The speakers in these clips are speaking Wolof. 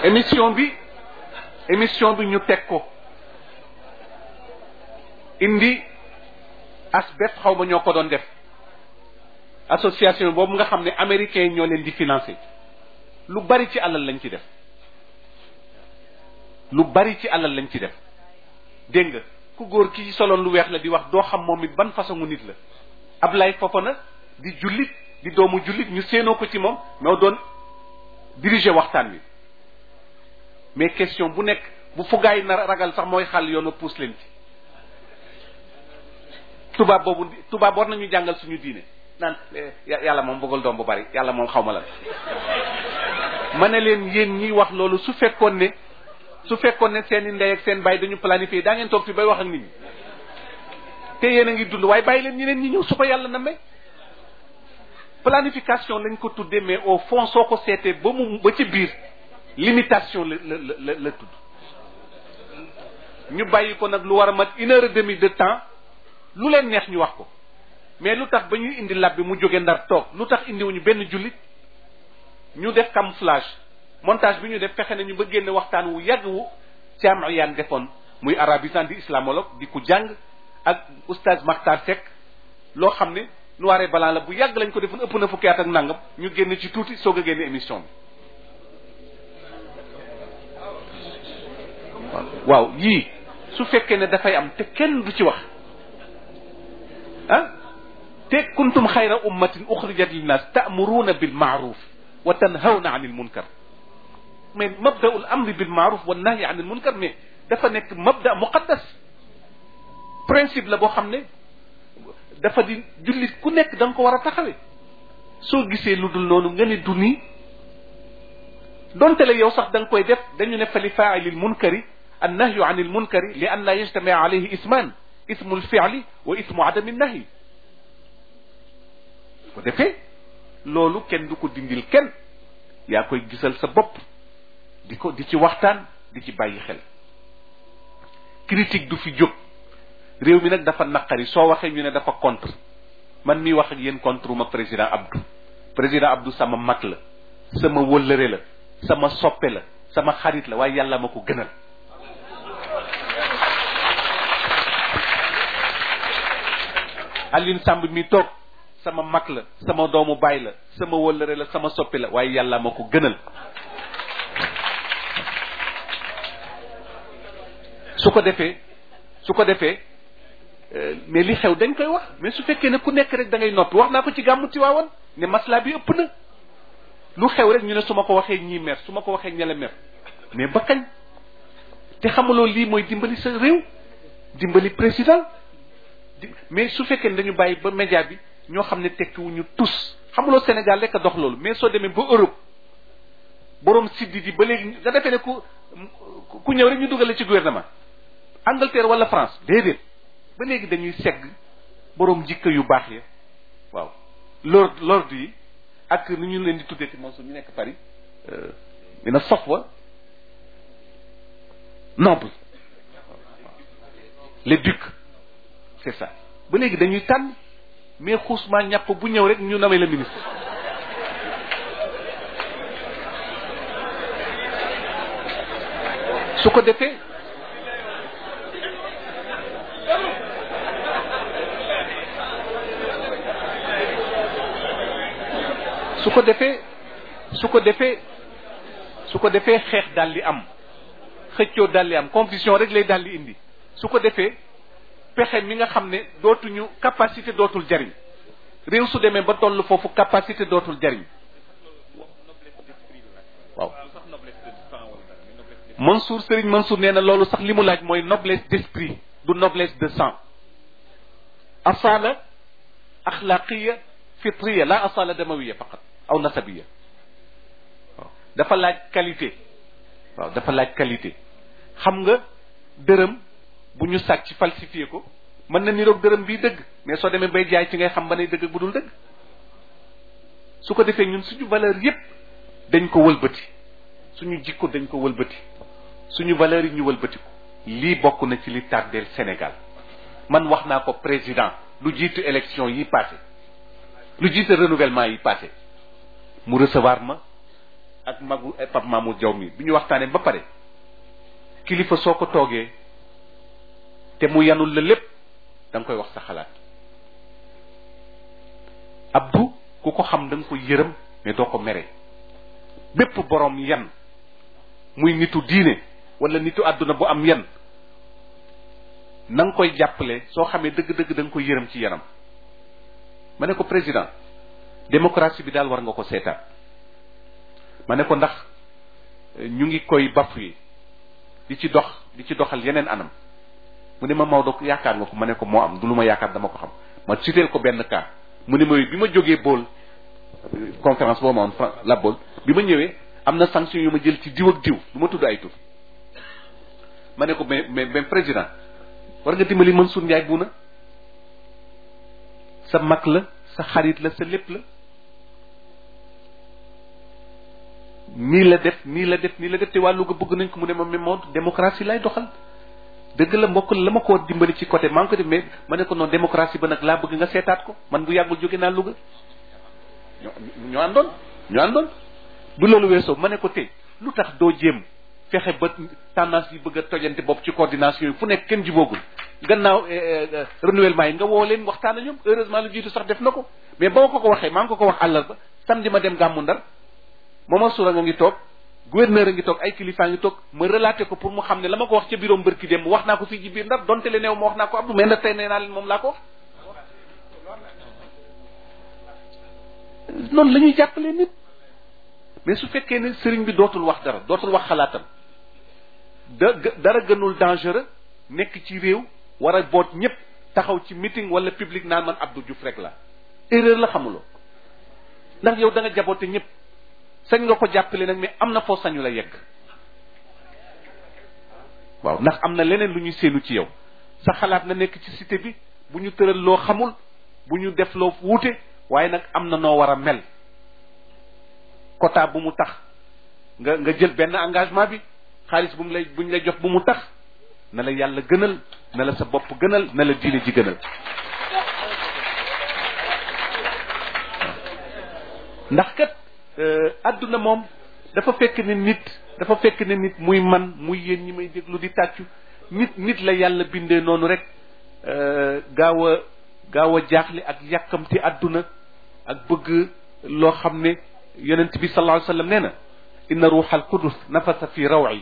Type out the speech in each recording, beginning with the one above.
émission bi émission bi ñu teg ko indi asbef xaw ma ñoo ko doon def association boobu nga xam ne américains yi ñoo leen di financer lu bari ci alal lañ ci def lu bari ci alal lañ ci def dégg nga ku góor ki soloon lu weex la di wax doo xam moom it ban façon nit la Ablaye Fofana di jullit di doomu jullit ñu séenoo ko ci moom moo doon diriger waxtaan wi mais question bu nekk bu fugaay na ragal sax mooy xàll yoon wa puus leen ci tubaab boobu tubaab war nañu jàngal suñu diine naan yàlla moom bëggul doom bu bari yàlla moom xaw ma lan ma ne leen yéen ñiy wax loolu su fekkoon ne su fekkoon ne seen i ndey ak seen bàyyi dañu planifié daa ngeen toog fi bay wax ak nit ñi te yéen a ngi dund waaye bàyyi leen ñeneen ñi ñëw su ko yàlla na may planification lañ ko tuddee mais au fond soo ko seetee ba mu ba ci biir limitation la la la la tudd ñu bàyyi ko nag lu war a mat une heure et demie de temps lu leen neex ñu wax ko mais lu tax ba ñuy indi lab bi mu jóge ndar toog lu tax indiwuñu benn jullit ñu def camouflage montage bi ñu def fexe nañu ba génne waxtaan wu yàgg wu Thiam Iyane defoon muy arabisant di islamologue di ku jàng ak oustaz Makhtar Seck loo xam ne noir et blanc la bu yàgg lañ ko defoon ëpp na fukki at ak nangam ñu génne ci tuuti soog a génne émission bi waaw yii su fekkee ne dafay am te kenn du ci wax ah te kuntum xayra ummatin uxrijat linnas ta'muruna bil ma'ruf wa tanhawna anil munkar mais mabda'ul amri bil ma'ruf wa nahyi anil munkar mais dafa nekk mabda muqaddas principe la boo xam ne dafa di jullit ku nekk da nga ko war a taxawee soo gisee lu dul noonu nga ne du nii donte la yow sax da nga koy def dañu ne fa li fa'ilil munkari an nahyu anil munkari li an la yajtami alayhi isman ismu lfi'li wa ismu adami nahyi ko defee loolu kenn du ko dindil kenn yaa koy gisal sa bopp di ko di ci waxtaan di ci bàyyi xel critique du fi jóg réew mi nag dafa naqari soo waxee ñu ne dafa contre man miy wax ak yéen contre ma président Abdou président Abdou sama mag la sama wëllëre la sama soppe la sama xarit la waaye yàlla ma ko gënal Alioune Samb mi toog sama mag la sama doomu baay la sama wëllëre la sama soppe la waaye yàlla ma ko gënal su ko defee su ko defee mais li xew dañ koy wax mais su fekkee ne ku nekk rek da ngay noppi wax naa ko ci gàmmu Tiwaawan ne masla bi ëpp na lu xew rek ñu ne su ma ko waxee ñii mer su ma ko waxee ñele mer mais ba kañ te xamuloo lii mooy dimbali sa réew dimbali président mais su fekkee ne dañu bàyyi ba média bi ñoo xam ne tekkiwuñu tus xamuloo Sénégal rek a dox loolu mais soo demee ba Europe borom siddi di ba léegi nga defee ne ku ku ñëw rek ñu dugale ci gouvernement Angleterre wala France déedéet ba léegi dañuy segg borom jikko yu baax ya waaw lord lord yi ak ni ñu leen di tuddee ci Mansour ñu nekk Paris dina sofwa noble les ducs c'est ça ba léegi dañuy tànn mais xuusmaa ñàpp bu ñëw rek ñu namee la ministre su ko defee su ko defee su ko defee su ko defee xeex daal di am xëccoo daal di am confusion rek lay daal di indi su ko defee pexe mi nga xam ne dootuñu capacité dootul jariñ réew su demee ba toll foofu capacité dootul jariñ waaw Mansour Serigne Mansour nee na loolu sax li mu laaj mooy noblesse d'esprit du noblesse de sang asala axlaqiya fitriya la asala damawiya faqat aw nasabiya waaw dafa laaj qualité waaw dafa laaj qualité xam nga dërëm bu ñu sàcc falsifié ko mën na niroog dërëm bii dëgg mais soo demee bay jaay ci ngay xam ba ne dëgg bu dul dëgg su ko defee ñun suñu valeur yépp dañ ko wëlbati suñu jikko dañ ko wëlbati suñu valeur yi ñu wëlbati ko lii bokk na ci li tardeel Sénégal man wax naa ko président lu jiitu élection yi passé lu jiitu renouvellement yi passé mu recevoir ma ak magu Pape Mamour Diaw mi bi ñu waxtaanee ba pare kilifa soo ko toogee te mu yanul la lépp da nga koy wax sa xalaat Abdou ku ko xam da nga koy yërëm mais doo ko mere bépp borom yan muy nitu diine wala nitu àdduna bu am yan na nga koy jàppale soo xamee dëgg-dëgg da nga koy yërëm ci yanam ma ne ko président démocratie bi daal war nga ko seetaan ma ne ko ndax ñu ngi koy bafoué di ci dox di ci doxal yeneen anam mu ne ma Maodo yaakaar nga ko ma ne ko moo am du lu ma yaakaar dama ko xam ma citeel ko benn cas mu ne ma bi ma jógee bool conférence boo ma woon la bool bi ma ñëwee am na sanction yu ma jël ci diw ak diw du ma tudd ay tur ma ne ko mais mais mais président war nga dimbali Mansour Ndiaye bu na sa mag la sa xarit la sa lépp la nii la def nii la def nii la def te wàllu ga bëgg nañ ko mu ne ma mais moo démocratie lay doxal dëgg la mbokk la ma ko dimbali ci côté maa ngi ko def mais ma ne ko noonu démocratie ba nag laa bëgg nga seetaat ko man bu yàggul jóge naa Louga ñoo ñoo àndoon ñoo àndoon bu loolu weesoo ma ne ko tey lu tax doo jéem fexe ba tendance yi bëgg a tojante bopp ci coordination yi fu nekk kenn jiboogul gannaaw renouvellement yi nga woo leen waxtaan ak ñoom heureusement lu jiitu sax def na ko mais ba ma ko ko waxee maa ngi ko ko wax àllarba samedi ma dem gàmmu ndar Momar Soura nga ngi toog gouverneur a ngi toog ay kilifaa ngi toog ma relaté ko pour mu xam ne la ma ko wax ca bureau mbërki dem wax naa ko fii ci biir ndar donte le neew ma wax naa ko Abdou mais ndax tey nee naa leen moom laa ko wax noonu la ñuy jàppalee nit mais su fekkee ne sëriñ bi dootul wax dara dootul wax xalaatam da dara gënul dangereux nekk ci réew war a boot ñëpp taxaw ci meeting wala public naan man Abdou Diouf rek la erreur la xamuloo ndax yow da nga jaboote ñëpp sañ nga ko jàppale nag mais am na foo sañu la yegg waaw ndax am na leneen lu ñuy séenu ci yow sa xalaat na nekk ci cité bi bu ñu tëral loo xamul bu ñu def loo wuute waaye nag am na noo war a mel quota bu mu tax nga nga jël benn engagement bi xaalis bu mu lay bu ñu lay jox bu mu tax na la yàlla gënal na la sa bopp gënal na la diine ji gënal ndax kat adduna moom dafa fekk ne nit dafa fekk ne nit muy man muy yéen ñi may déglu di tàccu nit nit la yàlla bindee noonu rek gaaw a gaaw a jaaxle ak yàkkamti adduna ak bëgg loo xam ne yonent bi sallallahu alayhi wa sallam nee na inna ruuxa alqudus nafasa fi rawci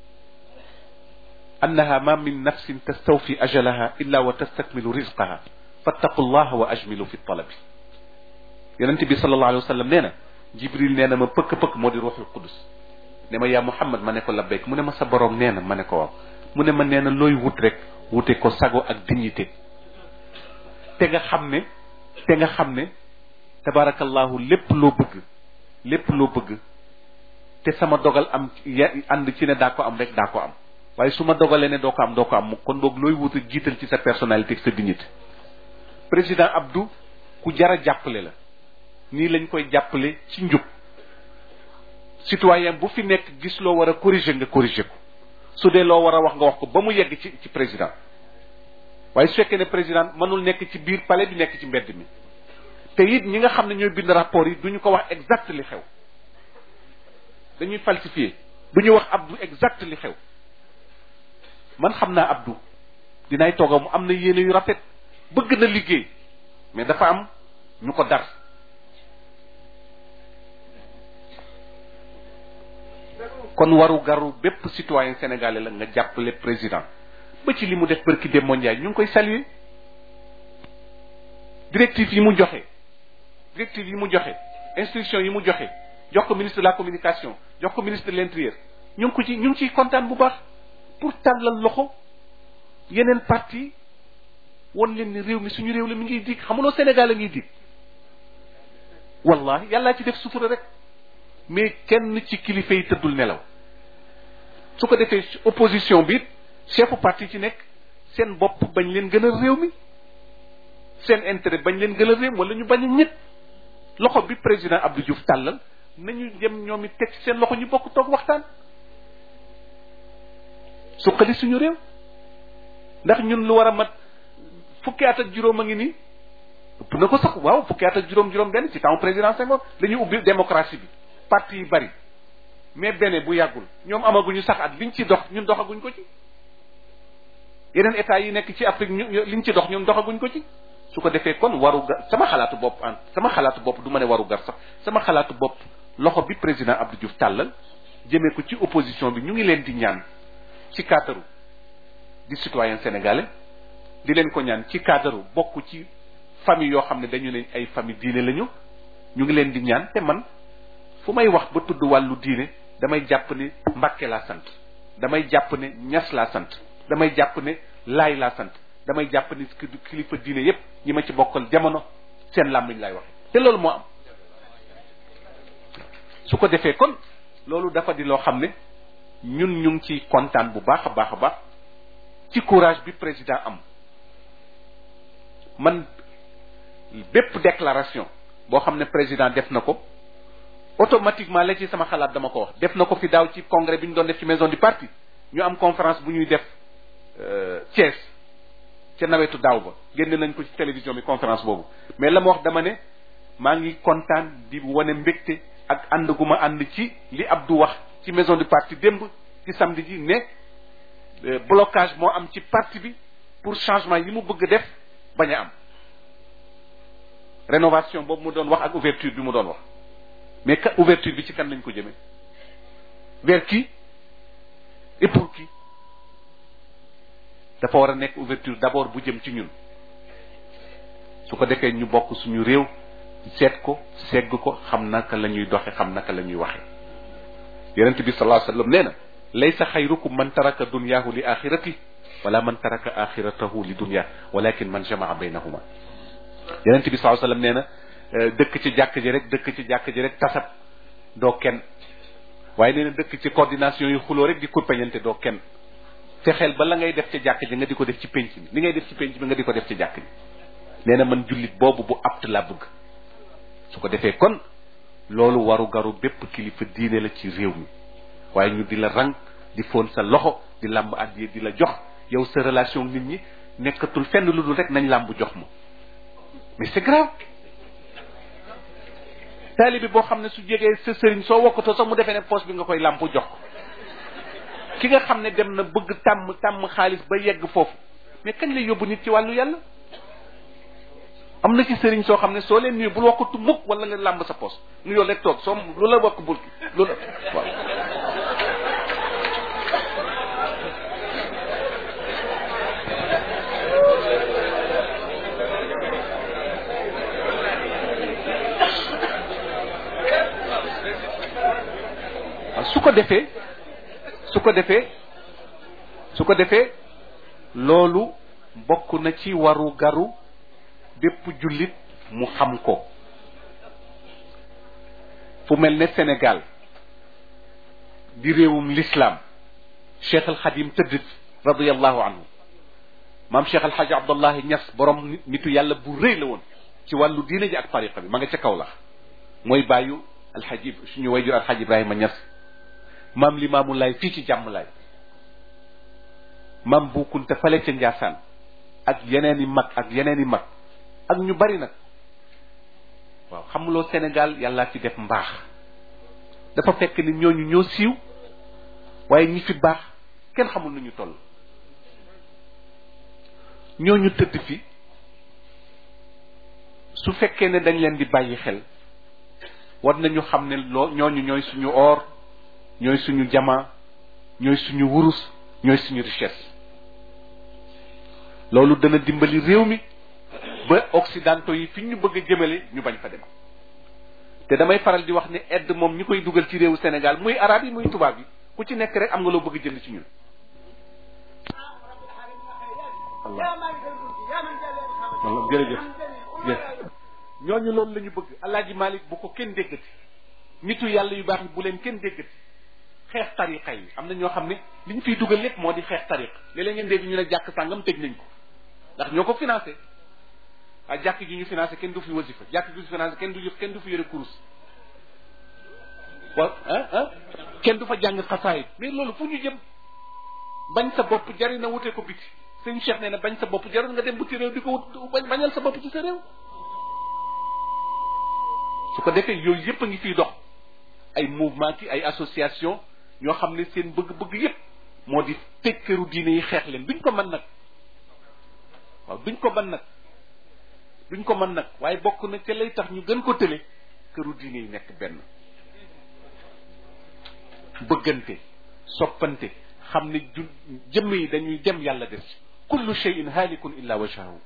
annaha ma min nafsin tastawfi ajalaha illa wa tastakmilu rizqaha fattaqu llaha wa ajmilu fi talabi yonent bi sallallahu alayhi wa sallam nee na jibril nee na ma pëkk-pëkk moo di ruuxul qudus ne ma yaa muhammad ma ne ko labbayk mu ne ma sa borom nee na ma ne ko waaw mu ne ma nee na looy wut rek wute ko sago ak dignité te nga xam ne te nga xam ne tabarakallahu lépp loo bëgg lépp loo bëgg te sama dogal am ya ànd ci ne daa ko am rek daa ko am waaye su ma dogalee ne doo ko am doo ko am kon boog looy wut a jiital ci sa personnalité ak sa dignité président Abdou ku jara jàppale la nii lañ koy jàppale ci njub citoyen bu fi nekk gis loo war a corriger nga corriger ko su dee loo war a wax nga wax ko ba mu yegg ci ci président waaye su fekkee ne président mënul nekk ci biir palais bi nekk ci mbedd mi te it ñi nga xam ne ñooy bind rapport yi duñu ko wax exact li xew dañuy falsifier duñu wax Abdou exact li xew man xam naa Abdou dinaay tooga mu am na yéene yu rafet bëgg na liggéey mais dafa am ñu ko dar kon waru garu bépp citoyen sénégalais la nga jàppale président ba ci li mu def bërki dem mondial ñu ngi koy saluer directive yi mu joxe directive yi mu joxe instruction yi mu joxe jox ko ministre de la communication jox ko ministre de l'intérieur ñu ngi ko ci ñu ngi ciy kontaan bu baax pour tàllal loxo yeneen parti won leen ni réew mi suñu réew la mi ngi dig xamuloo Sénégal a ngi dig wallahi yàllaa ci def sutura rek mais kenn ci kilifa yi tëddul nelaw su ko defee opposition bi chefu parti ci nekk seen bopp bañ leen gën a réew mi seen intérêt bañ leen gën a réew wala ñu bañ a ñett loxo bi président Abdou Diouf tàllal nañu dem ñoom it teg ci seen loxo ñu bokk toog waxtaan suqali suñu réew ndax ñun lu war a mat fukki at ak juróom a ngi nii ëpp na ko sax waaw fukki at ak juróom juróom benn ci temps président Senghor dañuy ubbi démocratie bi parti yi bari mais bene bu yàggul ñoom amaguñu sax at liñ ci dox ñun doxaguñ ko ci yeneen état yi nekk ci Afrique ñu liñ ci dox ñun doxaguñ ko ci su ko defee kon waru gar sama xalaatu bopp an sama xalaatu bopp du ma ne waru gar sax sama xalaatu bopp loxo bi président Abdou Diouf tàllal jëmee ko ci opposition bi ñu ngi leen di ñaan ci cadre di citoyen sénégalais di leen ko ñaan ci cadre bokk ci famille yoo xam ne dañu ne ay famille diine lañu ñu ngi leen di ñaan te man fu may wax ba tudd wàllu diine damay jàpp ne Mbàkke laa sant damay jàpp ne Ñas laa sant damay jàpp ne Laay laa sant damay jàpp ne kilifa diine yépp ñi ma ci bokkal jamono seen làmmiñ laay waxe te loolu moo am su ko defee kon loolu dafa di loo xam ne ñun ñu ngi ci kontaan bu baax a baax a baax ci courage bi président am man bépp déclaration boo xam ne président def na ko automatiquement la ci sama xalaat dama ko wax def na ko fi daaw ci congrès bi ñu doon def ci maison du parti ñu am conférence bu ñuy def Thiès ca nawetu daaw ba génne nañ ko ci télévision bi conférence boobu mais la ma wax dama ne maa ngi kontaan di wane mbégte ak ànd gu ma ànd ci li Abdou wax ci maison du parti démb ci samedi ji ne blocage moo am ci parti bi pour changement yi mu bëgg def bañ a am rénovation boobu mu doon wax ak ouverture bi mu doon wax mais ka ouverture bi ci kan lañ ko jëmee vers qui et pour qui dafa war a nekk ouverture d'abord bu jëm ci ñun su ko defee ñu bokk suñu réew seet ko segg ko xam naka la ñuy doxe xam naka la ñuy waxe yonent bi sallallahu alayhi wasallam nee na laysa xayrukum man taraka dunyahu li axirati wala man taraka axiratahu li dunya walakin man jamaa baynahuma yonent bi sallallahu alayhi wasallam nee na dëkk ci jàkk ji rek dëkk ci jàkk ji rek tasab doo kenn waaye nee na dëkk ci coordination yu xuloo rek di kurpeñante doo kenn fexeel ba la ngay def ci jàkk ji nga di ko def ci penc bi li ngay def ci penc bi nga di ko def ci jàkk ji nee na man jullit boobu bu apt laa bëgg su ko defee kon loolu waru garu bépp kilifa diine la ci réew mi waaye ñu di la rang di foon sa loxo di làmb addiye di la jox yow sa relation nit ñi nekkatul fenn lu dul rek nañ làmb jox ma mais c'est grave taalibi boo xam ne su jegee sa sëriñ soo wokkatoo sax mu defee ne poche bi nga koy làmp jox ko ki nga xam ne dem na bëgg tàmm tàmm xaalis ba yegg foofu mais kañ lay yóbbu nit ci wàllu yàlla am na ci sëriñ soo xam ne soo leen nuyu bul wakkatu mukk wala nga làmb sa poche nuyoo rek toog soo lu la wakk bul lu la waaw su ko defee su ko defee su ko defee loolu bokk na ci waru garu bépp jullit mu xam ko fu mel ne Sénégal di réewum l'islam Cheikh al Xadim tëdd radiallahu anhu maam Cheikh al Xaji Abdallahi Ñas borom nitu yàlla bu rëy la woon ci wàllu diine ji ak tariqa bi ma nga ca kaw la mooy bàyyu alxaji suñu wayjur alxaji Ibrahima Ñas maam limaamu laay fii ci jàmm laay maam buukunte fale ca njaasaan ak yeneen i mag ak yeneen i mag ak ñu bari nag waaw xamuloo Sénégal yàllaa ci def mbaax dafa fekk ni ñooñu ñoo siiw waaye ñi fi baax kenn xamul nu ñu toll ñooñu tëdd fi su fekkee ne dañ leen di bàyyi xel war nañu xam ne loo ñooñu ñooy suñu or ñooy suñu jamaa ñooy suñu wurus ñooy suñu richesse loolu dana dimbali réew mi ba occidentaux yi fi ñu bëgg a jëmale ñu bañ fa dem te damay faral di wax ne aide moom ñi koy dugal ci réewu Sénégal muy arab yi muy tubaab yi ku ci nekk rek am nga loo bëgg jënd ci ñun Allah jërëjëf ñooñu loolu la ñu bëgg alaaji Malik bu ko kenn déggati nitu yàlla yu baax yi bu leen kenn déggati xeex tariqa yi am na ñoo xam ne li ñu fiy dugal lépp moo di xeex tariqa léeg-léeg ngeen dégg ñu ne jàkk sàngam tëj nañ ko ndax ñoo ko financé waaye jàkk ji ñu financé kenn du fi wasifa jàkk ji ñu financé kenn du kenn du fi yore kurus waaw ah ah kenn du fa jàng xasaayit mais loolu fu ñu jëm bañ sa bopp jari na wute ko biti sëñ Cheikh nee na bañ sa bopp jarul nga dem buti réew di ko wut bañ bañal sa bopp ci sa réew su ko defee yooyu yëpp a ngi fiy dox ay mouvement ki ay association ñoo xam ne seen bëgg-bëgg yépp moo di tëj këru diine yi xeex leen duñ ko mën nag waaw duñ ko mën nag duñ ko mën nag waaye bokk na ca lay tax ñu gën ko tële këru diine yi nekk benn bëggante soppante xam ne ju jëmm yi dañuy dem yàlla des kullu shay'in halikun illa wajhahu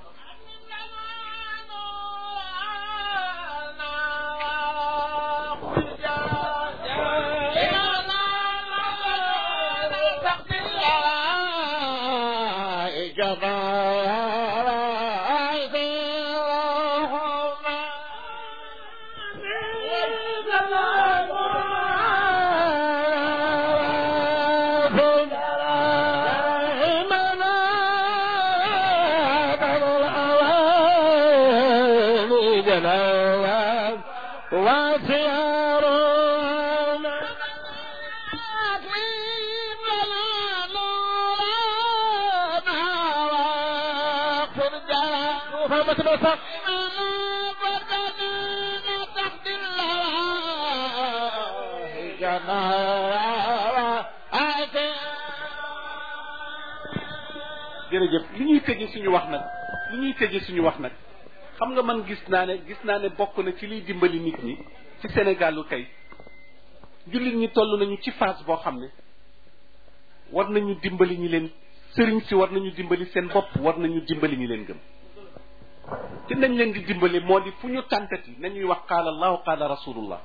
jërëjëf li ñuy tëje suñu wax nag li ñuy tëje suñu wax nag xam nga man gis naa ne gis naa ne bokk na ci liy dimbali nit ñi ci Sénégalu tey jullit ñi toll nañu ci phase boo xam ne war nañu dimbali ñi leen sëriñ si war nañu dimbali seen bopp war nañu dimbali ñi leen gëm te nañ leen di dimbali moo di fu ñu tàntati nañuy wax qaala allahu qaala rasulullah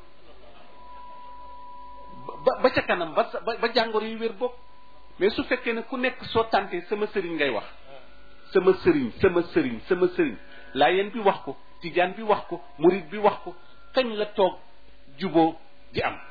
ba ba ca kanam ba ba jàngoro yi wér bopp mais su fekkee ne ku nekk soo tàntee sama sëriñ ngay wax sama sëriñ sama sëriñ sama sëriñ laayeen bi wax ko tijaan bi wax ko murid bi wax ko kañ la toog juboo di am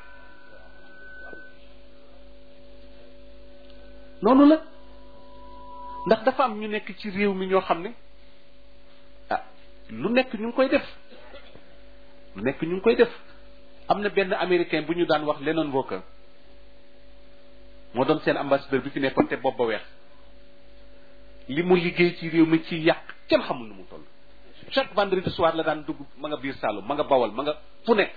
noonu la ndax dafa am ñu nekk ci réew mi ñoo xam ne ah lu nekk ñu ngi koy def lu nekk ñu ngi koy def am na benn américain bu ñu daan wax Lennon Walker moo doon seen ambassadeur bi fi nekkoon te bopp ba weex li mu liggéey ci réew mi ci yàq kenn xamul nu mu toll chaque vendredi soir la daan dugg ma nga biir Saalum ma nga bawal ma nga fu nekk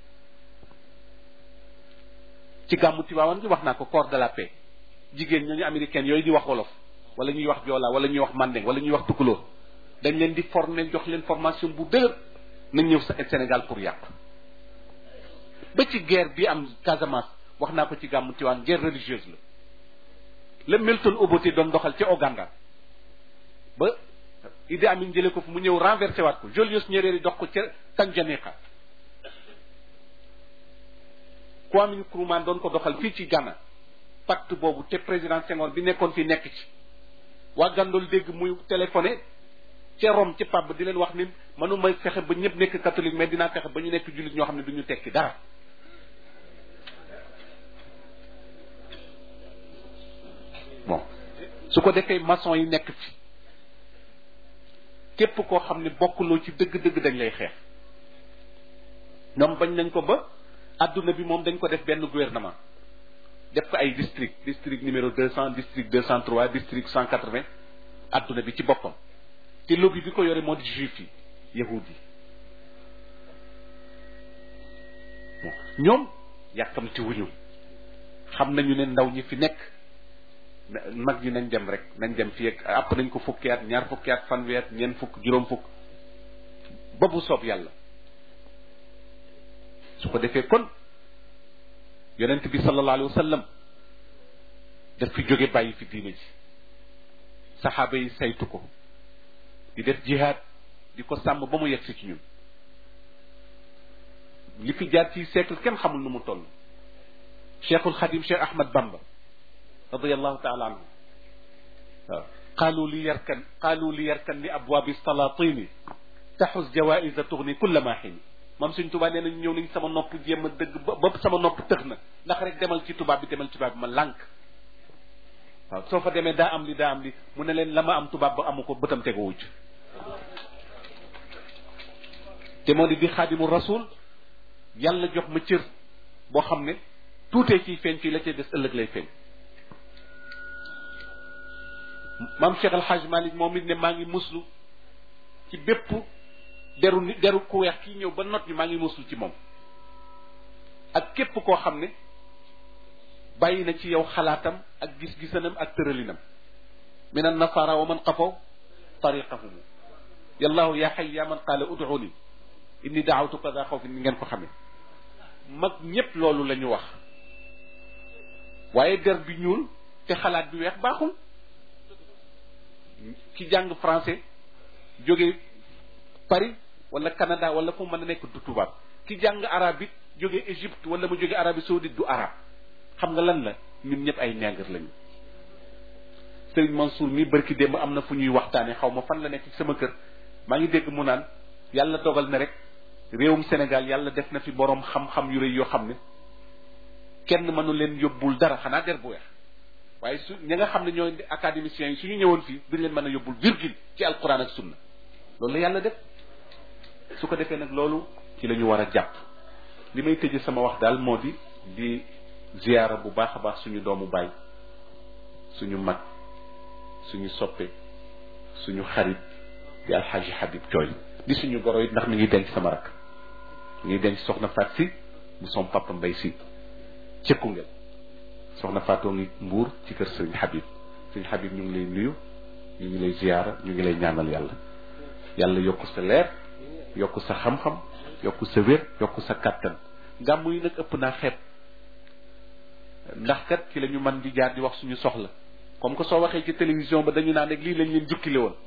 ci gàmmu Tiwaawan gi wax naa ko corps de la paix jigéen ñooñu américaine yooyu di wax wolof wala ñuy wax joola wala ñuy wax mandeng wala ñuy wax tukulóor dañ leen di former jox leen formation bu dëgër nañ ñëw Sénégal pour yàq ba ci guerre bi am Casamance wax naa ko ci gàmmu Tiwaawan guerre religieuse la la Milton Obote doon doxal ca Ouganda ba Idi Amin jële ko fu mu ñëw renversé waat ko Julius Nyerere dox ko ca Tanganyika Kwame Nkrumah doon ko doxal fii ci Ghana pacte boobu te président Senghor bi nekkoon fi nekk ci waa Gandool dégg muy téléphoné ca Rome ca pab di leen wax ni mënuma fexe ba ñëpp nekk catholique mais dinaa fexe ba ñu nekk jullit ñoo xam ne du ñu tekki dara bon su ko defee maçon yi nekk fi képp koo xam ne bokkuloo ci dëgg-dëgg dañ lay xeex ñoom bañ nañ ko ba adduna bi moom dañ ko def benn gouvernement def ko ay district district numéro deux cent district deux cent trois district cent quatre vingt adduna bi ci boppam te lobby bi ko yore moo di juif yi yahud yi bon ñoom yàkkamti wuñu xam nañu ne ndaw ñi fi nekk mag ñi nañ dem rek nañ dem fii ak àpp nañ ko fukki at ñaar fukki at fanweer ñeent fukk juróom fukk ba bu soob yàlla su ko defee kon yonent bi sallallahu alayhi wa sallam daf fi jóge bàyyi fi diine ji saxaaba yi saytu ko di def jihaad di ko sàmm ba mu yegsi ci ñun li fi jaar ci siècle kenn xamul nu mu toll cheikhul xadim cheikh ahmad bamba radiallahu taala anhu waaw qaalu li yarkan qaalu li yarkan li abwaabi salatini taxus jawaïsa tugni kulla ma xin moom suñ tubaab nee nañ ñëw nañ sama nopp jéem a dëgg ba ba sama nopp tëx na ndax rek demal ci tubaab bi demal ci tubaab bi ma lànk waaw soo fa demee daa am li daa am li mu ne leen la ma am tubaab ba amu ko bëtam teguwu ci te moo di di xaadimu rasul yàlla jox ma cër boo xam ne tuutee ciy feeñ fii la cay des ëllëg lay feeñ maam Cheikh El Hadj Malick moom it ne maa ngi muslu ci bépp deru ni deru ku weex kii ñëw ba not ñu maa ngi muslu ci moom ak képp koo xam ne bàyyi na ci yow xalaatam ak gis-gisanam ak tëralinam min an nasara wa man qafaw tariqahum yallahu ya xay ya man qaala ud'uni inni daawtu kada xawfin ni ngeen ko xamee mag ñépp loolu la ñu wax waaye der bi ñuul te xalaat bi weex baaxul ki jàng français jóge Paris wala Canada wala fu mën a nekk du tubaab ki jàng arabe it jóge Égypte wala mu jóge Arabie saoudite du arabe xam nga lan la ñun ñëpp ay ñàngar lañu Serigne Mansour mi barki démb am na fu ñuy waxtaane xaw ma fan la nekk ci sama kër maa ngi dégg mu naan yàlla dogal na rek réewum Sénégal yàlla def na fi boroom xam-xam yu rëy yoo xam ne kenn mënu leen yóbbul dara xanaa der bu weex waaye su ñi nga xam ne ñooy académiciens yi suñu ñëwoon fii duñ leen mën a yóbbul virgule ci alquran ak sunna loolu la yàlla def su ko defee nag loolu ci la ñu war a jàpp li may tëje sama wax daal moo di di ziyaara bu baax a baax suñu doomu baay suñu mag suñu soppe suñu xarit di alxaaji Habib Thioy di suñu goro it ndax mi ngi denc sama rakk mi ngi denc soxna Faat si bu som papa mbay si ca Koungheul soxna Faatoo ngi mbuur ci kër sëriñ Habib sëriñ Habib ñu ngi lay nuyu ñu ngi lay ziyaara ñu ngi lay ñaanal yàlla yàlla yokku sa leer yokku sa xam-xam yokku sa wér yokku sa kàttan gàmm yi nag ëpp naa xeeb ndax kat ci la ñu mën di jaar di wax suñu soxla comme que soo waxee ci télévision ba dañu naan rek lii lañ leen jukkile woon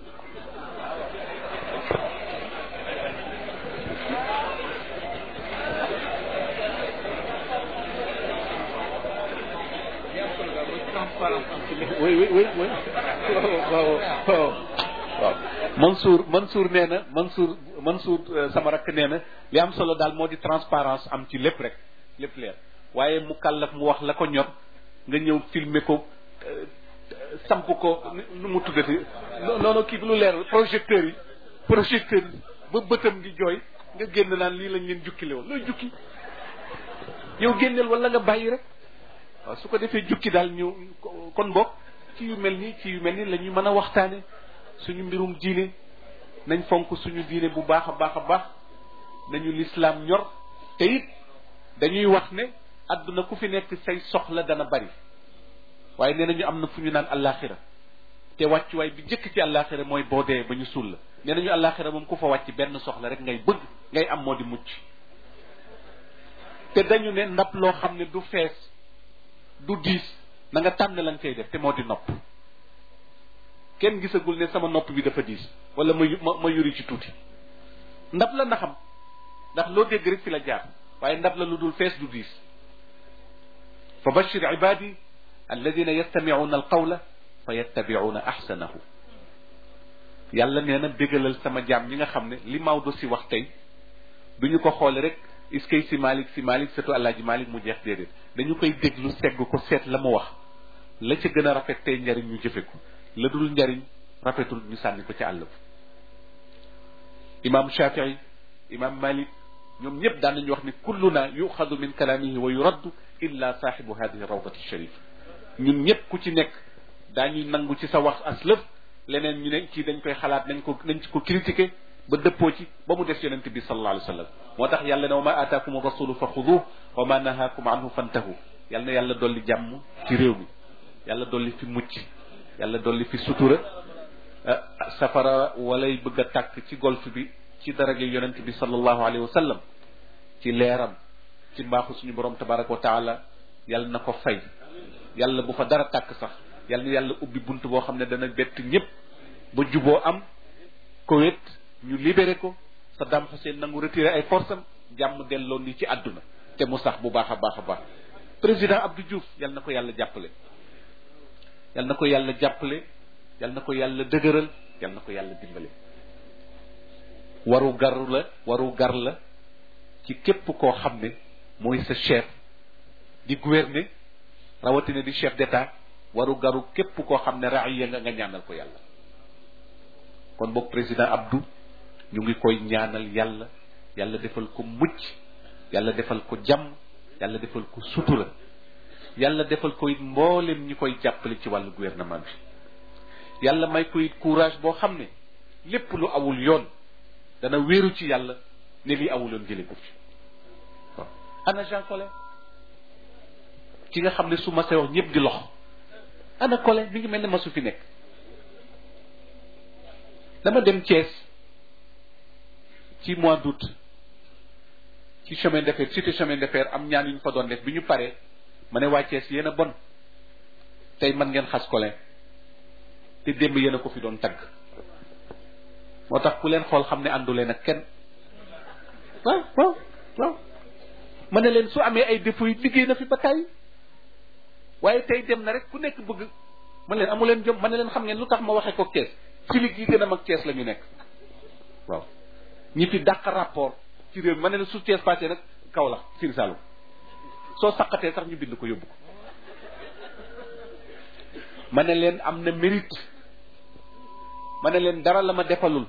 oui oui oui oui waaw waaw waaw Mansour Mansour nee na Mansour Mansour sama rakk nee na li am solo daal moo di transparence am ci lépp rek lépp leer waaye mu kàllaf mu wax la ko ñor nga ñëw filmer ko samp ko nu mu tuddati noonu kii bi lu leer projecteur yi projecteur yi ba bëtam di jooy nga génn naan lii lañ leen jukkile woon looy jukki yow génneel wala nga bàyyi rek waaw su ko defee jukki daal ñu kon bokk ci yu mel nii ci yu mel nii la ñuy mën a waxtaane suñu mbirum diine nañ fonk suñu diine bu baax a baax a baax nañu lislaam ñor te it dañuy wax ne àdduna ku fi nekk say soxla dana bari waaye nee nañu am na fu ñu naan allaaxira te wàccuwaay bi jëkk ci allaaxira mooy boo dee ba ñu suul la nee nañu allaaxira moom ku fa wàcc benn soxla rek ngay bëgg ngay am moo di mucc te dañu ne ndab loo xam ne du fees du diis na nga tànn lañ koy def te moo di nopp kenn gisagul ne sama nopp bi dafa diis wala ma ma ma yuri ci tuuti ndab la na xam ndax loo dégg rek fi la jaar waaye ndab la lu dul fees du diis fa bashir ibadi alladina yastamicuuna alqawla fa yattabicuuna axsanahu yàlla nee na bégalal sama jaam ñi nga xam ne li Maodo si wax tey du ñu ko xoole rek is kay si Malick si Malick surtout Alaaji Malick mu jeex déedéet dañu koy déglu segg ko seet la mu wax la ca gën a rafet tey njariñ ñu jëfe ko la dul njariñ rafetul ñu sànni ko ci àll ba imam Shafii imam Malik ñoom ñëpp daan nañu wax ni kulluna yuxadu min kalaamihi wa yuraddu illa saaxibu hadihi rawdati sharif ñun ñëpp ku ci nekk daañuy nangu ci sa wax aslëf leneen ñu ne kii dañ koy xalaat nañ ko nañ ko critiquer ba dëppoo ci ba mu des yonente bi sallallahu alayhi wa sallam moo tax yàlla ne wa ma aataakum rasulu fa xuduh wa ma nahaakum anhu fantahu yàlla na yàlla dolli jàmm ci réew mi yàlla dolli fi mucc yàlla dolli fi sutura safara walay bëgg a tàkk ci golf bi ci daraja yonent bi sallallahu alayhi wa sallam ci leeram ci mbaaxu suñu borom tabaraka wa taala yàlla na ko fay yàlla bu fa dara tàkk sax yàlla na yàlla ubbi bunt boo xam ne dana bett ñëpp ba juboo am Koweït ñu libéré ko Saddam Hussein nangu retiré ay force am jàmm delloo ni ci àdduna te mu sax bu baax a baax a baax président Abdou Diouf yàlla na ko yàlla jàppale yàlla na ko yàlla jàppale yàlla na ko yàlla dëgëral yàlla na ko yàlla dimbale waru gar la waru gar la ci képp koo xam ne mooy sa chef di gouverner rawatina di chef d'état waru garu képp koo xam ne raaya nga nga ñaanal ko yàlla kon boog président Abdou ñu ngi koy ñaanal yàlla yàlla defal ko mucc yàlla defal ko jàmm yàlla defal ko sutura yàlla defal ko it mboolem ñi koy jàppale ci wàllu gouvernement bi yàlla may ko it courage boo xam ne lépp lu awul yoon dana wéeru ci yàlla ne lii awul yoon jële ko fi waaw ana Jean Collin ki nga xam ne su ma see wax ñëpp di lox ana Collin mi ngi mel ne masu fi nekk dama dem Thiès ci mois d'août ci chemin de fer cité chemin de fer am ñaan yu ñu fa doon def bi ñu paree ma ne waa Thiès yéen a bon tey man ngeen xas Collin te démb yéen a ko fi doon tagg moo tax ku leen xool xam ne àndu leen ak kenn waaw waaw waaw ma ne leen su amee ay défauts yi liggéey na fi ba kaay waaye tey dem na rek ku nekk bëgg ma leen amu leen jom ma ne leen xam ngeen lu tax ma waxee ko Thiès filig yi gën a mag Thiès la ñu nekk waaw ñi fi dàq rapport ci réew mi ma ne leen su Thiès passé nag kaw la Sine Saloum soo saqatee sax ñu bind ko yóbbu ko ma ne leen am na mérite ma ne leen dara la ma defalul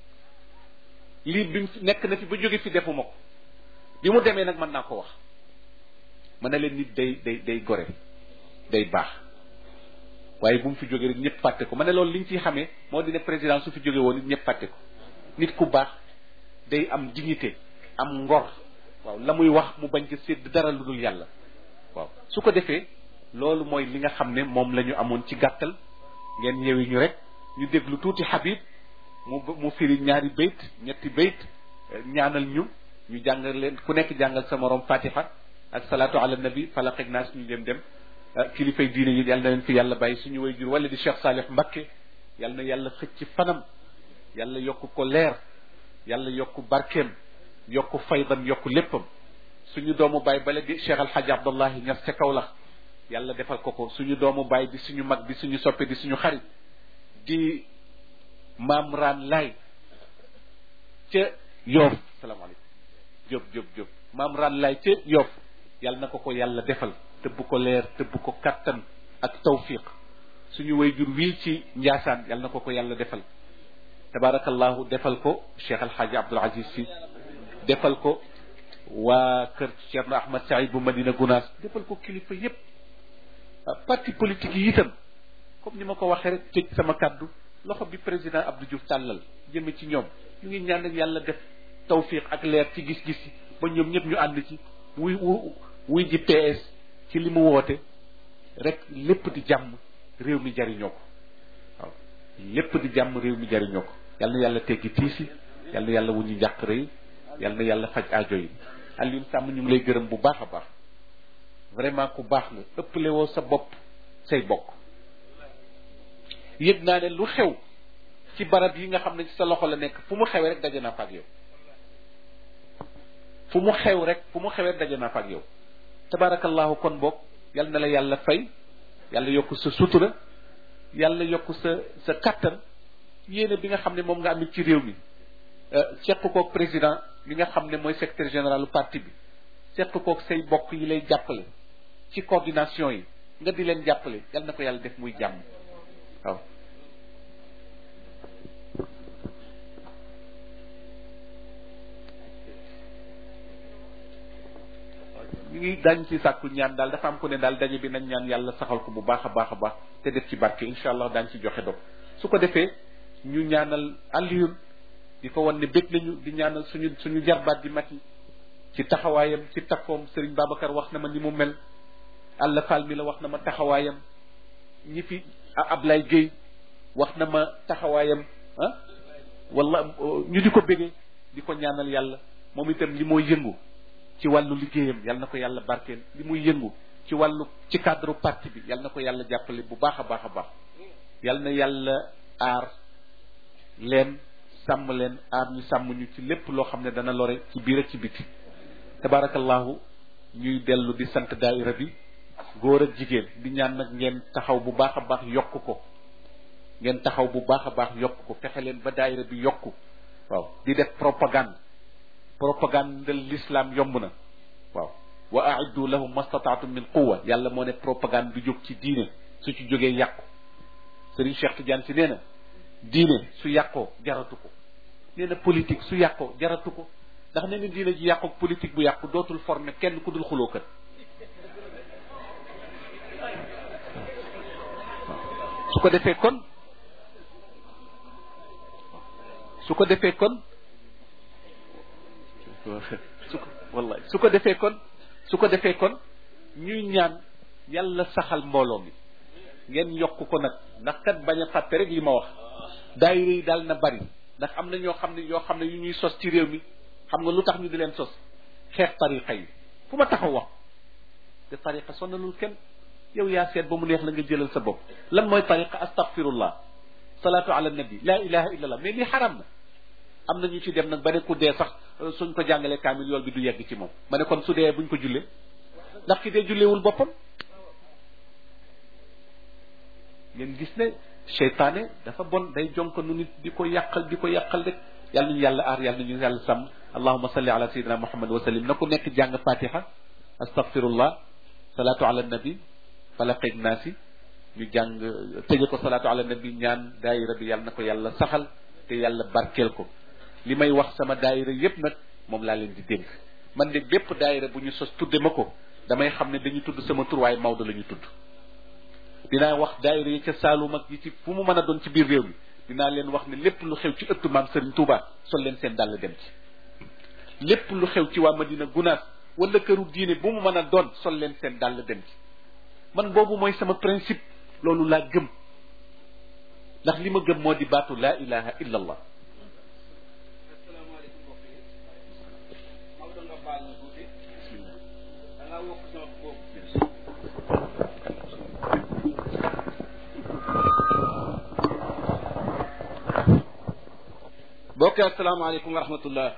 lii bi mu nekk na fi ba jóge fi defuma ko bi mu demee nag mën naa ko wax ma ne leen nit day day day gore day baax waaye bu mu fi jógee rek ñëpp fàtte ko ma ne loolu li ñu ciy xamee moo di ne président su fi jóge woon nit ñëpp fàtte ko nit ku baax day am dignité am ngor waaw la muy wax mu bañ ko sédd dara lu dul yàlla waaw su ko defee loolu mooy li nga xam ne moom la ñu amoon ci gàttal ngeen yeewi ñu rek ñu déglu tuuti Habib mu mu firi ñaari bayt ñetti bayt ñaanal ñu ñu jàngal leen ku nekk jàngal sa morom fatiha ak salaatu ala nabi falaq ak naas ñu dem dem kilifay diine yi yal na leen fi yàlla bàyyi suñu way jur wala di Cheikh Salih Mbakke yal na yàlla xëcc fanam yàlla yokk ko leer yàlla yokk barkeem yokk faydam yokk léppam suñu doomu baay bale di Cheikh Alhaji Abdallahi Ñas ca Kaolack yàlla defal ko ko suñu doomu baay di suñu mag di suñu soppe di suñu xarit di maam raan laay ca yoof salaamaaleykum jóob jóob jóob maam raan laay ca yoof yàlla na ko ko yàlla defal tëbb ko leer tëbb ko kattan ak tawfiq suñu wayjur wii ci njaasaan yàlla na ko ko yàlla defal tabarakallahu defal ko cheikh alxaaji abdul aziz si defal ko waa kër Cheikh Ahmad Saïd bu Madina Gunaas defal ko kilifa yépp parti politique yi itam comme ni ma ko waxee rek tëj sama kàddu loxo bi président Abdou Diouf tàllal jëme ci ñoom ñu ngi ñaan yàlla def tawfiq ak leer ci gis-gis yi ba ñoom ñëpp ñu ànd ci wuy wuy ji PS ci li mu woote rek lépp di jàmm réew mi jariñoo ko waaw lépp di jàmm réew mi jariñoo ko yal na yàlla teggi tiisi yal na yàlla wuñu njàqare yi yal na yàlla faj aajo yi Alioune Sàmm ñu ngi lay gërëm bu baax a baax vraiment ku baax nga ëppale woo sa bopp say bokk yëg naa ne lu xew ci barab yi nga xam ne ci sa loxo la nekk fu mu xewee rek daje naa fa ak yow fu mu xew rek fu mu xewee rek daje naa fa ak yow tabarakallahu kon boog yal na la yàlla fay yàlla yokk sa sutura yàlla yokk sa sa kattan yéene bi nga xam ne moom nga amit ci réew mi seq koog président mi nga xam ne mooy secrétaire général du parti bi seq koog say bokk yi lay jàppale ci coordination yi nga di leen jàppale yal na ko yàlla def muy jàmm waaw ñu ngi dañ ci sàkku ñaan daal dafa am ko ne daal daje bi nañ ñaan yàlla saxal ko bu baax a baax a baax te def ci barke incha allah daañ ci joxe dog su ko defee ñu ñaanal Alioune di ko wan ne bég nañu di ñaanal suñu suñu jarbaat di mati ci taxawaayam ci takkoom Serigne Babacar wax na ma ni mu mel Alla Fall mi la wax na ma taxawaayam ñi fi Ablaye Gueye wax na ma taxawaayam ah wala ñu di ko bégee di ko ñaanal yàlla moom itam li mooy yëngu ci wàllu liggéeyam yal na ko yàlla barkeel li muy yëngu ci wàllu ci cadre parti bi yal na ko yàlla jàppale bu baax a baax a baax yal na yàlla aar leen sàmm leen aar ñu sàmm ñu ci lépp loo xam ne dana lore ci biir ak ci biti tabarakallahu ñuy dellu di sant daaira bi góor ak jigéen di ñaan nag ngeen taxaw bu baax a baax yokk ko ngeen taxaw bu baax a baax yokk ko fexe leen ba daaira bi yokku waaw di def propagande propagande l'islam yomb na waaw wa aiddu lahum mastataatum min quwa yàlla moo ne propagande du jóg ci diine su ci jógee yàqu Serigne Cheikh Tidiane si nee na diine su yàqoo jaratu ko nee na politique su yàqoo jaratu ko ndax nee na diine ji yàqoo politique bu yàqu dootul former kenn ku dul xuloo kat su ko defee kon su ko defee kon su ko wallahi su ko defee kon su ko defee kon ñuy ñaan yàlla saxal mbooloo mi ngeen yokk ko nag ndax kat bañ a fàtte rek li ma wax daayira yi daal na bari ndax am na ñoo xam ne yoo xam ne yu ñuy sos ci réew mi xam nga lu tax ñu di leen sos xeex tariqa yi fu ma taxaw wax te tariqa sonnalul kenn yow yaa seet ba mu neex la nga jëlal sa bopp lan mooy tariqa astaghfirullah salaatu ala nabi la ilaha illallah mais lii xaram na am na ñu ci dem nag ba ne ku dee sax suñ ko jàngalee kaamil yool bi du yegg ci moom ma ne kon su dee buñ ko jullee ndax ki dee julleewul boppam ngeen gis ne seytaane dafa bon day jonk nu nit di ko yàqal di ko yàqal rek yàlla ñu yàlla aar yàlla ñu yàlla sàmm allahuma salli ala sayyidina muhammad wa sallim na ku nekk jàng fatiha astaghfirullah salaatu ala nabi falaqeeg naasi ñu jàng tëje ko salaatu ala nabi ñaan daayira bi yàlla na ko yàlla saxal te yàlla barkeel ko li may wax sama daayira yépp nag moom laa leen di dénk man de bépp daayira bu ñu sos tudde ma ko damay xam ne dañu tudd sama tur waaye Maodo la ñu tudd dinaa wax daayira yi ca Saalum ak yi ci fu mu mën a doon ci biir réew mi dinaa leen wax ne lépp lu xew ci ëttu maam Serigne Touba sol leen seen dàll dem ci lépp lu xew ci waa Madina Gunaas wala këru diine bu mu mën a doon sol leen seen dàll dem ci man boobu mooy sama principe loolu laa gëm ndax li ma gëm moo di baatu laa ilaha illa allah asalaamaaleykum mbokk yi Maodo nga baal na tuuti da ngaa wokk sama boobu mbokk yi asalaamaaleykum wa rahmatullah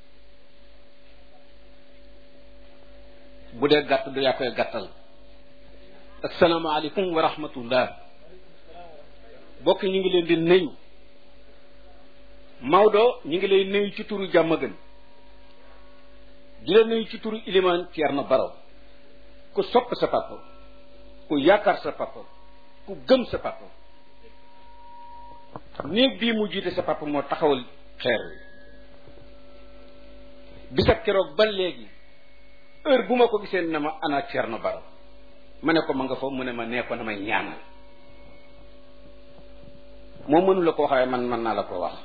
bu dee gàtt du yaa koy gàttal asalaamaaleykum wa rahmatullah mbokk ñu ngi leen di nuyu Maodo ñu ngi lay nuyu ci turu jàmm gën di la nuyu ci turu ilimaan Thierno Baro ku sopp sa papa ku yaakaar sa papa ku gëm sa papa néeg bii mu jiite sa papa moo taxawal xeer wi bisa keroog ba léegi heure bu ma ko gisee na ma ana Thierno Baro ma ne ko ma nga fa mu ne ma nee ko na may ñaanal moo mënu la ko waxee man mën naa la ko wax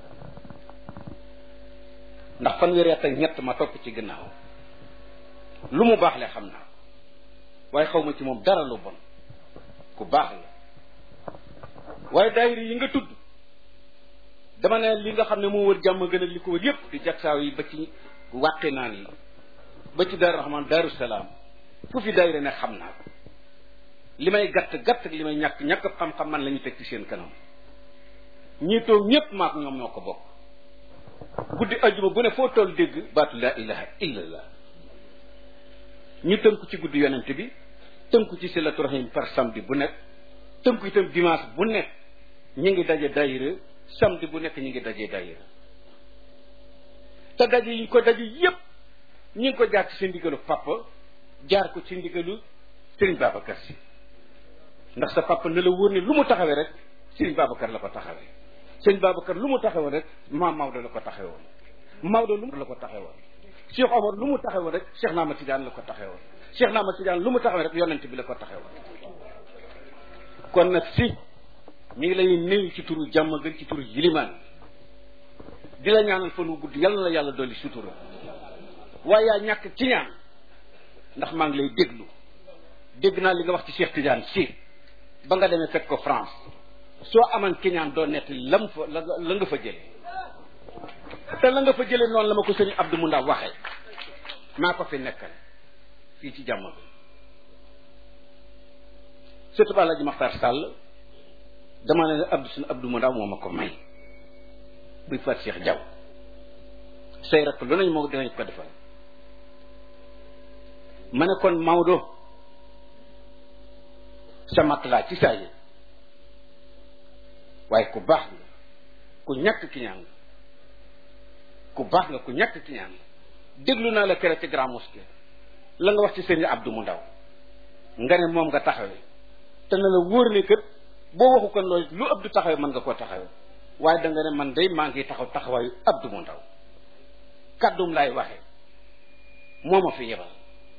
ndax fanweeri at ak ñett ma topp ci gannaaw lu mu baax le xam naa waaye xaw ma ci moom dara lu bon ku baax la waaye daayira yi nga tudd dama ne li nga xam ne moo wër jàmm gën a li ko wër yépp di jagsaaw yi ba ci wàqi naan yi ba ci daaru raxmaan daaru salaam fu fi daayira ne xam naa ko li may gàtt gàtt ak li may ñàkk ñàkk xam-xam man la ñu teg ci seen kanam ñii toog ñépp maak ñoom ñoo ko bokk guddi ajuma bu ne foo toll dégg baatu laa ilaha illallah ñu tënku ci guddi yonent bi tënku ci silatu rahim par samedi bu nekk tënku itam dimanche bu nekk ñu ngi daje daayira samedi bu nekk ñu ngi daje daayira te daje yi ñu ko daje yépp ñu ngi ko jaar ci seen ndigalu papa jaar ko ci ndigalu Serigne Babacar si ndax sa papa ne la wóor ne lu mu taxawee rek Serigne Babacar la ko taxawee Serigne Babacar lu mu taxawoon rek maam Maodo la ko taxawoon Maodo lu mu la ko taxawoon Cheikh Omar lu mu taxawoon rek Cheikh Naama Tidiane la ko taxawoon Cheikh Naama Tidiane lu mu taxawee rek yonent bi la ko taxawoon kon nag si ñu ngi lay nuyu ci turu jàmm gën ci turu yilimaan di la ñaanal fan wu gudd yàlla na la yàlla dolli sutura waaye yaa ñàkk ci ñaan ndax maa ngi lay déglu dégg naa li nga wax ci Cheikh Tidiane si ba nga demee fekk ko France soo aman kiñaan doo nett lam fa la la nga fa jële te la nga fa jële noonu la ma ko sëñ Abdou Mounda waxee maa ko fi nekkal fii ci jàmm bi surtout Alaaji Maxtar Sall dama ne Abdou suñu Abdou Mounda moo ma ko may buy faat Cheikh Diaw say rakk lu nañ moo dinañ ko defal ma ne kon Maodo sa mat laa ci saa yi waaye ku baax nga ku ñàkk ki ñaan nga ku baax nga ku ñàkk ki ñaan nga déglu naa la kere ci grand mosquée la nga wax ci sëñ Abdou mu ndaw nga ne moom nga taxawee te na la wóor ne kët boo waxu kon loolu lu Abdou taxawee mën nga koo taxawee waaye da nga ne man day maa ngi taxaw taxawaayu Abdou mu ndaw kàddum laay waxe moo ma fi yebal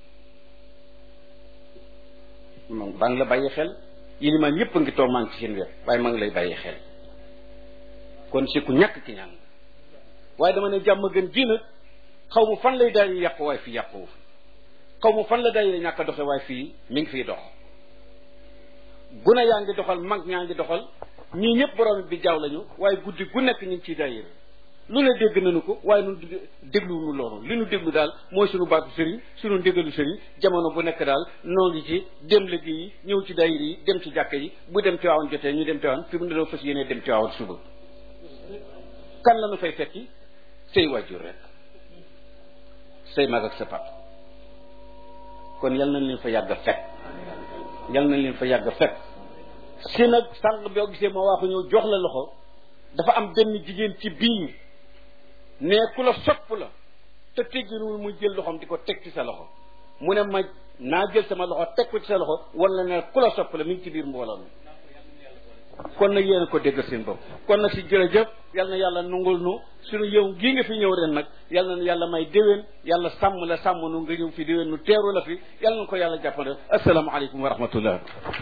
moom baa ngi la bàyyi xel yilimaan yépp a ngi toog maa ngi ci seen wet waaye maa ngi lay bàyyi xel kon si ku ñàkk ki ñaan waaye dama ne jàmm gën ji nag xaw ma fan lay daal di yàqu waaye fi yàquwu fi xaw ma fan la daayira ñàkk a doxe waaye fii mi ngi fiy dox gune yaa ngi doxal mag ñaa ngi doxal ñii ñëpp borom bi jaaw lañu waaye guddi gu nekk ñu ngi ciy daayira lu ne dégg nañu ko waaye nun dégluwunu loolu li nu déglu daal mooy suñu baatu sëriñ suñu ndégalu sëriñ jamono bu nekk daal noo ngi ci dem liggéey yi ñëw ci daayira yi dem ci jàkka yi bu dem Tiwaawan jotee ñu dem Tiwaawan fi mu ne doo fas yéenee dem Tiwaawan suba kan la nu fay fekki say waajur rek say mag ak sa pap kon yal nañ leen fa yàgg a fekk yal nañ leen fa yàgg a fekk si nag sànq boo gisee ma waaxu ñëw jox la loxo dafa am benn jigéen ci biir ne ku la sopp la te tegginuwul mu jël loxoom di ko teg ci sa loxo mu ne ma naa jël sama loxo teg ko ci sa loxo wala ne ku la sopp la mi ngi ci biir mbooloo mi kon nag yéen a ko déggal seen bopp kon nag si jërëjëf yal na yàlla nungul nu suñu yow gii nga fi ñëw ren nag yal na yàlla may déwén yàlla sàmm la sàmm nu nga ñëw fi déwén nu teeru la fi yal na ko yàlla jàppale asalaamaaleykum wa rahmatullah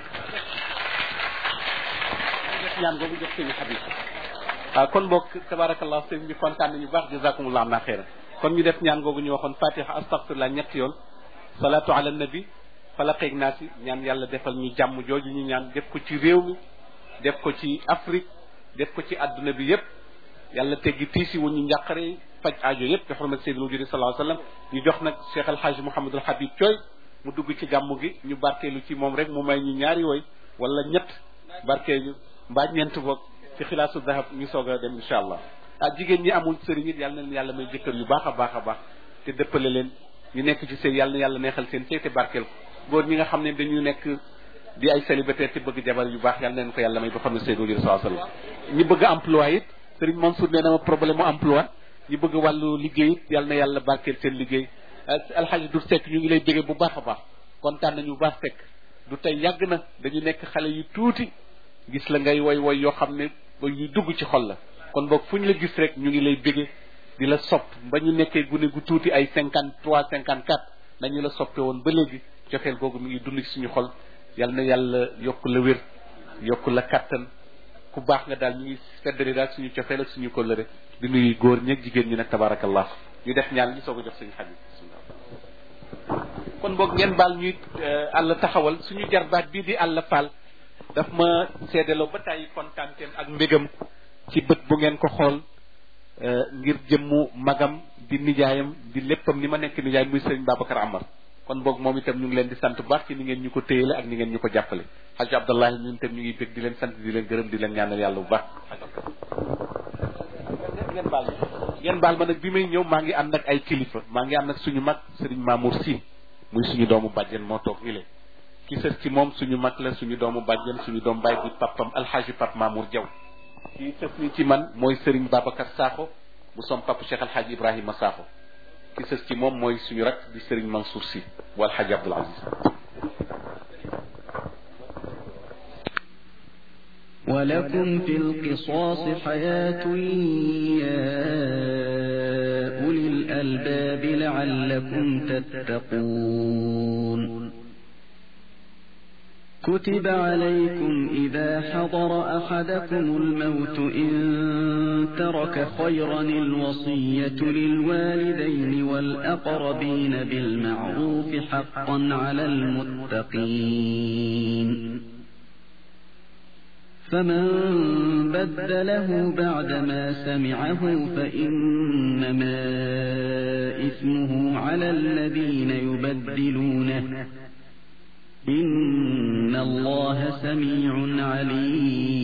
def ñaan boobu jox sëñ Habib waaw kon mbokk tabarakallah sëñ bi kontaan nañu baax jazakumullah na xeera kon ñu def ñaan googu ñu waxoon fatiha astaghfirullah ñetti yoon salatu ala nabi falaqeeg naasi ñaan yàlla defal ñu jàmm jooju ñu ñaan def ko ci réew mi def ko ci Afrique def ko ci adduna bi yépp yàlla teggi tiisi wu ñu njàqare faj aajo yépp bi xormat seydil wujudi sallallahu alayhi wasallam ñu jox nag Cheikh El Hadj Mouhamadul Habib Thioy mu dugg ci gàmmu gi ñu barkeelu ci moom rek mu may ñu ñaari woy wala ñett barkeelu mbaa ñeent boog ci xilaasu dahab ñu soog a dem incha allah ah jigéen ñi amul sëriñ it yàlla na leen yàlla may jëkkër yu baax a baax a baax te dëppale leen ñu nekk ci sëy yàlla na yàlla neexal seen sëy te barkeel ko góor ñi nga xam ne dañu nekk di ay célibataire te bëgg jabar yu baax yàlla neen ko yàlla may ba xam ne Seydou Diouf sallallahu alayhi wasallam ñi bëgg emploi it Serigne Mansour nee na ma problème mu emploi ñi bëgg wàllu liggéey it yàlla na yàlla barkeel seen liggéey alxaji du sekk ñu ngi lay béggee bu baax a baax kontaan nañu bu baax sekk du tey yàgg na dañu nekk xale yu tuuti gis la ngay woy woy yoo xam ne yu dugg ci xol la kon boog fu ñu la gis rek ñu ngi lay béggee di la sopp ba ñu nekkee gune gu tuuti ay cinquante trois cinquante quatre nañu la soppe woon ba léegi cofeel googu mi ngi dund ci suñu xol yal na yàlla yokk la wér yokk la kattan ku baax nga daal ñu ngi feddali daal suñu cofeel ak suñu kóllëre di nuyu góor ñeeg jigéen ñi nag tabarakallah ñu def ñaan ñu soog a jox suñu xarit kon boog ngeen baal ñuy àll taxawal suñu jarbaat bii di àll faal daf ma seedeloo ba tàyyi kontaanteem ak mbégam ci bët bu ngeen ko xool ngir jëmmu magam di nijaayam di léppam ni ma nekk nijaay muy sëriñ Babacar Amar kon boog moom itam ñu ngi leen di sant bu baax ci ni ngeen ñu ko téyele ak ni ngeen ñu ko jàppale xaj abdallahi ñun itam ñu ngi bég di leen sant di leen gërëm di leen ñaanal yàlla bu baax ngeen baal ma ngeen baal ma nag bi may ñëw maa ngi ànd ak ay kilifa maa ngi ànd ak suñu mag sëriñ Mamour Sy muy suñu doomu bàjjen moo toog ni leen ki sës ci moom suñu mag la suñu doomu bàjjen suñu doomu baay di papam alxaaji pap Mamour Diaw kii sës ni ci man mooy sëriñ Babacar Sakho bu som pap Cheikh alxaaji Ibrahima Sakho ki sës ci moom mooy suñu rak di Serigne Mansour Sy wal Hadj Abdoul Aziz ولكم في القصاص حياة يا أولي الألباب لعلكم تتقون كتب عليكم إذا حضر أحدكم الموت إن ترك خيرا الوصية للوالدين والأقربين بالمعروف حقا على المتقين فمن بدله بعدما سمعه فإنما إثمه على الذين يبدلونه إن الله سميع عليم